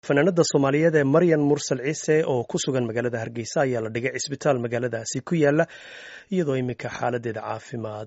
fanaanada soomaaliyeed ee maryan mursal ciise oo ku sugan magaalada hargeysa ayaa la dhigay cisbitaal magaaladaasi ku yaala iyadoo iminka xaaladeeda caafimaad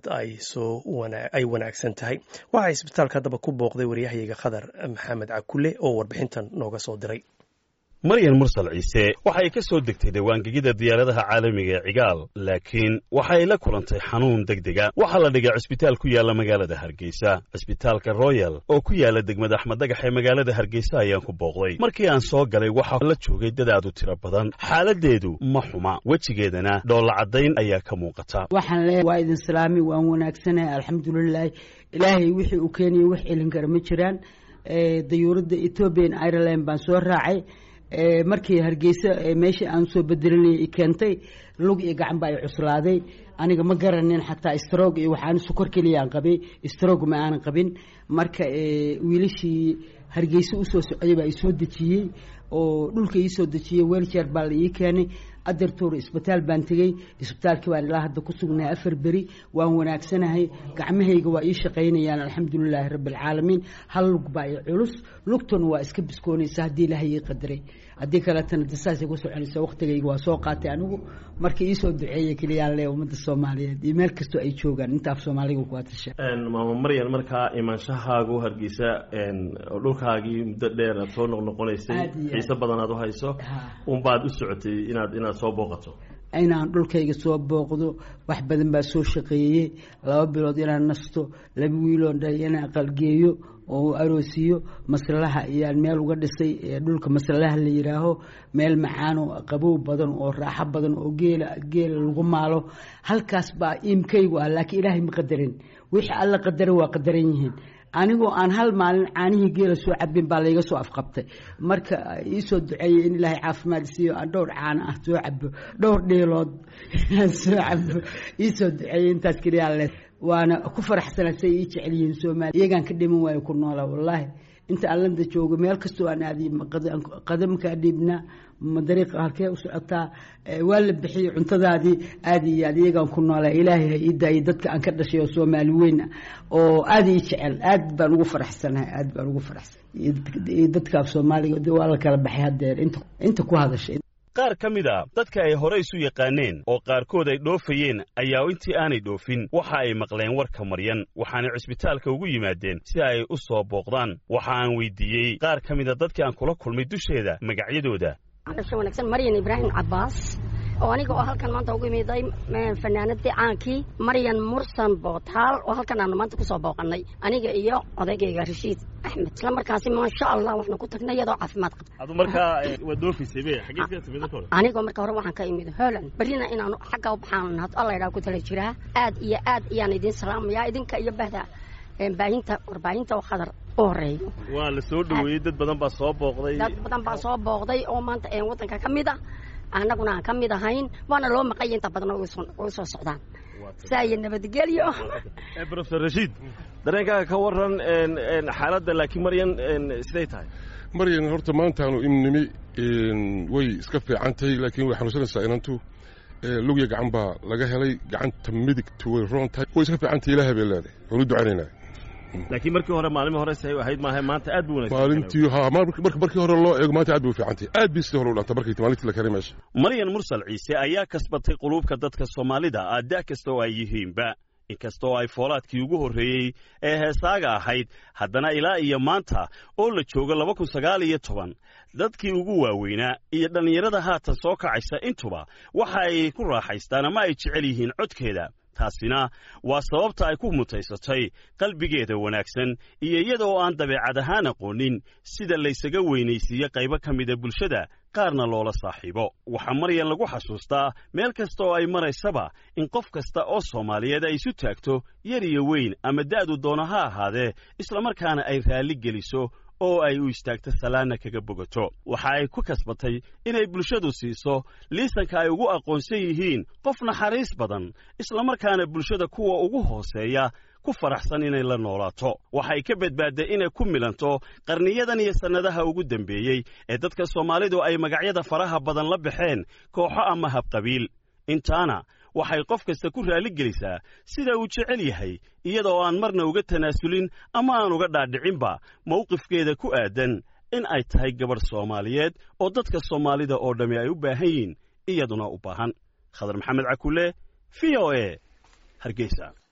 ay wanaagsan tahay waxaa cisbitaalka haddaba ku booqday waryahayaga khadar maxamed cakule oo warbixintan nooga soo diray maryan mursal ciise waxa ay ka soo degtay dawaangegida diyaaradaha caalamiga ee cigaal laakiin waxa ay la kulantay xanuun degdega waxaa la dhigay cisbitaal ku yaala magaalada hargeysa cisbitaalka royal oo ku yaala degmada axmed dhagax ee magaalada hargeysa ayaan ku booqday markii aan soo galay waxaa la joogay dad aad u tiro badan xaaladeedu ma xuma wejigeedana dhoolla caddayn ayaa ka muuqata waxaan leeyahay waa idin salaami waan wanaagsanahay alxamdulilaahi ilaahay wixii uu keenaya wax celin kara ma jiraan dayuuradda ethoobian ireland baan soo raacay markii hargeysa meeshii aan soo bedelinayay i keentay lug iyo gacan baa i cuslaaday aniga ma garanin xataa strog iyo waxaan sukor keliyaan qabay strog ma aanan qabin marka wiilashii hargeysa usoo socday baa isoo dejiyey oo dhulka iisoo dejiyey weljeer baa la ii keenay adartoor isbitaal baan tegey isbitaalkii baan ilaa hadda ku sugnahay afar beri waan wanaagsanahay gacmahayga waa ii shaqaynayaan alxamdulilaahi rabbi alcaalamiin hal lug baa i culus lugtuna waa iska biskoonaysa haddii ilaahay ii qadaray haddii kaleetana disaasay ku soconaysa waqtigayga waa soo qaatay anigu marka iisoo duceeya keliyaan le ummadda soomaaliyeed iyo meel kastoo ay joogaan intaaf soomaaliga ku atasha maama maryan markaa imaanshahaagu hargeysa dhulkaagii muddo dheer aad soo noqnoqonaysay xiise badan aad u hayso unbaad u socotay inaad inaad soo booqato inaan dhulkayga soo booqdo wax badan baa soo shaqeeyey laba bilood inaan nasto laba wiiloo dhay inaan qalgeeyo oo aroosiyo maslaha iyaan meel uga dhisay dhulka maslaha la yidhaaho meel macaan oo qabow badan oo raaxo badan oo geela geela lagu maalo halkaas baa iimkaygu ah laakiin ilaahay ma qadarin wixii alla qadaran waa qadaran yihiin anigoo aan hal maalin caanihii geela soo cabin baa layga soo afqabtay marka iisoo duceeyey in ilaahay caafimaad siiyo aan dhowr caana ah soo cabo dhowr dhiilood aan soo cabo iisoo duceeyey intaas keliyaa le waana ku faraxsana say ii jecel yihiin soomaaliya iyagaan ka dhiman waayo ku noolaa wallaahi inta allanda joogo meel kastoo aan aadiy qadamkaa dhiibnaa ma dariiqa halkee u socotaa waa la bixiyey cuntadaadii aada iyo aad iyagaan ku noolaa ilaahay ha ii daayay dadka aan ka dhashay oo soomaali weyn ah oo aada ii jecel aad baan ugu faraxsanahay aad baan ugu faraxsan iyo dadkaaf soomaaliga waa la kala baxay haddeer inta inta ku hadashay qaar ka mid a dadka ay hore isu yaqaaneen oo qaarkood ay dhoofayeen ayaa intii aanay dhoofin waxa ay maqleen warka maryan waxaanay cisbitaalka ugu yimaadeen si ay u soo booqdaan waxa aan weydiiyey qaar ka mida dadkii aan kula kulmay dusheeda magacyadooda dhasho wanaagsan maryan ibraahim cabbaas oo aniga oo halkan maanta ugu imiday fanaanadii caankii maryan mursan bootaal oo halkan aanu maanta kusoo booqanay aniga iyo odaygayga rashiid axmed isla markaasi maasha allah waxna ku tagnay iyadoo caafimaad qabta adu markaa waa doofaysay be xaggee ka timid hore anigoo marka hore waxaan ka imid holland berrina inaanu xagga u baxaan had alla idhaa ku tala jiraa aad iyo aad iyaan idiin salaamayaa idinka iyo bahda baahinta warbaahinta oo khadar u horeeyo waa la soo dhaweeyey dad badan baa soo booqday dad badan baa soo booqday oo maanta waddanka ka mid a annaguna aan ka mid ahayn waana loo maqanya inta badan oo soo socdaan saaya nabadgelyo profesor rashiid dareenkaaga ka waran xaaladda laakiin maryan siday tahay maryan horta maantaanu imnimi way iska fiican tahay laakiin way xanuunsanaysaa inantu lugya gacan baa laga helay gacanta midigtu way roon tahay way iska fiican tahay ilaahay bay leedahay waan u ducaynaynaa laakiin markii hore maalmii hore say ahayd maaha maanta aad buu wanaagsan maalintii ha markii hore loo eego maanta aad bay u fiican tahay aad bay sidii hore u dhantay markii maalintii la keenay meesha maryan mursal ciise ayaa kasbatay quluubka dadka soomaalida aada kasta oo ay yihiinba inkastoo ay foolaadkii ugu horreeyey ee heesaaga ahayd haddana ilaa iyo maanta oo la joogo laba kun sagaal iyo toban dadkii ugu waaweynaa iyo dhallinyarada haatan soo kacaysa intuba waxa ay ku raaxaystaan ama ay jecel yihiin codkeeda taasina waa sababta ay ku mutaysatay qalbigeeda wanaagsan iyo iyada oo aan dabeecad ahaan aqoonin sida laysaga weynaysiiye qaybo ka mida bulshada qaarna loola saaxiibo waxaa maryan lagu xasuustaa meel kasta oo ay maraysaba in qof kasta oo soomaaliyeed ay isu taagto yar iyo weyn ama da'du doono ha ahaadee islamarkaana ay raalli geliso oo ay u istaagto salaanna kaga bogato waxa ay ku kasbatay inay bulshadu siiso liisanka ay ugu aqoonsan yihiin qof naxariis badan islamarkaana bulshada kuwa ugu hooseeya ku faraxsan inay la noolaato waxay ka badbaadday inay ku milanto qarniyadan iyo sannadaha ugu dembeeyey ee dadka soomaalidu ay magacyada faraha badan la baxeen kooxo ama habqabiil intaana waxay qof kasta ku raalligelisaa sida uu jecel yahay iyadoo aan marna uga tanaasulin ama aan uga dhaadhicinba mawqifkeeda ku aadan in ay tahay gabadh soomaaliyeed oo dadka soomaalida oo dhammi ay u baahan yihiin iyaduna u baahan khadar maxamed cakule v o e hargeysa